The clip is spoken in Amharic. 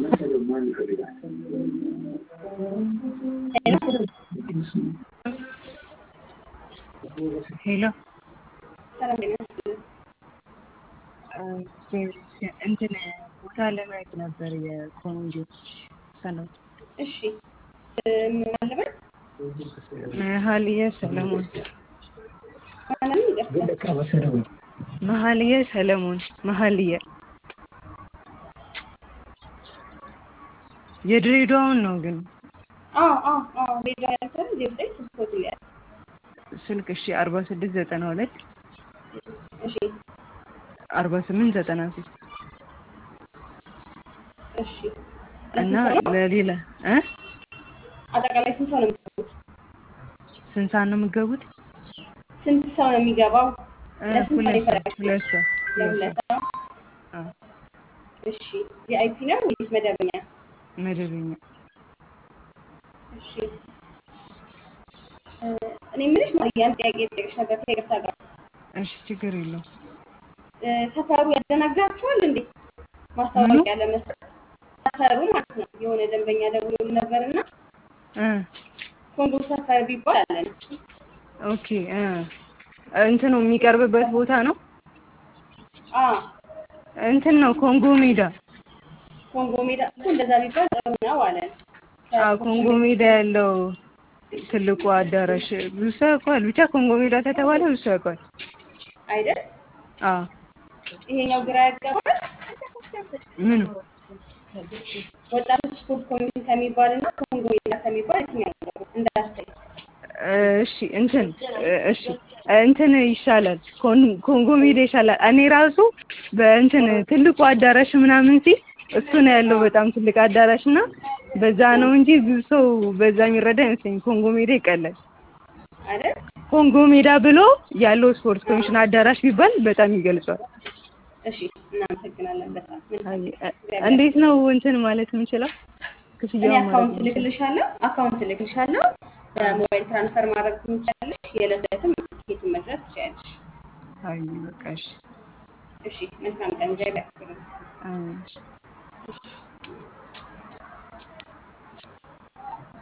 ሄሎ እንትን ቦታ ለማየት ነበር የኮንጆ ሰሎን እሺ ማለበት መሀልየ ሰለሞን ማንም ይቅርታ መሀልየ ሰለሞን መሀልየ የድሬዳዋውን ነው ግን አዎ አዎ አዎ ሬዲዮ ያልተን ዜሮ ዘጠኝ ስልክ ቁጥር ያለ ስልክ እሺ አርባ ስድስት ዘጠና ሁለት እሺ አርባ ስምንት ዘጠና ሶስት እሺ እና ለሌላ እ አጠቃላይ ስንት ሰው ነው የሚገቡት? ስንት ሰዓት ነው የምትገቡት? ስንት ሰው ነው የሚገባው? እ ለስንት ሰው ሁለት ሰው ይፈረጋል? ሁለት ሰው ሁለት ለሁለት ሰው ሰው። አዎ እሺ ቪአይፒ ነው ወይስ መደበኛ? መደበኛ እሺ እ እኔ የምልሽ ማርያም ጥያቄ ልጠይቅሽ ነበር ከይቅርታ ጋር እሺ ችግር የለውም እ ሰፈሩ ያደናግራችኋል እንዴ? ማስታወቂያ ለመስጠት ሰፈሩ ማለት ነው። የሆነ ደንበኛ ደውሎልን ነበርና እ ኮንጎ ሰፈር ቢባል አለን። ኦኬ እ እንትኑ የሚቀርብበት ቦታ ነው አ እንትን ነው ኮንጎ ሜዳ ኮንጎ ሜዳ እኮ እንደዛ ቢባል ጥሩ ነው አለን። አዎ ኮንጎ ሜዳ ያለው ትልቁ አዳራሽ ብዙ ሰው ያውቀዋል። ብቻ ኮንጎ ሜዳ ከተባለ ብዙ ሰው ያውቀዋል። አይደል? አዎ ይሄኛው ግራ ያጋባል። ምኑ ወጣቶች ስፖርት ኮሚሽን ከሚባል እና ኮንጎ ሜዳ ከሚባል የትኛው ነው እንዳስተይ እሺ እንትን እሺ እንትን ይሻላል። ኮን- ኮንጎ ሜዳ ይሻላል። እኔ ራሱ በእንትን ትልቁ አዳራሽ ምናምን ሲል እሱ ነው ያለው በጣም ትልቅ አዳራሽ እና በዛ ነው እንጂ ብዙ ሰው በዛ የሚረዳ አይመስለኝም። ኮንጎ ሜዳ ይቀላል። አይደል? ኮንጎ ሜዳ ብሎ ያለው ስፖርት ኮሚሽን አዳራሽ ቢባል በጣም ይገልጿል። እሺ እናመሰግናለን በጣም አይ፣ መልካም። እ- እንዴት ነው እንትን ማለት የምንችለው? እኔ ክፍያውን ማለት አካውንት የምንችለው? ልክልሻለሁ አካውንት ልክልሻለሁ። በሞባይል ትራንስፈር ማድረግ ትችላለሽ። የዕለት ዕለትም ቲኬቱን መግዛት ትችላለሽ። አይ በቃ እሺ። እሺ መልካም ቀን። እግዚአብሔር ያክብርልኝ። አይ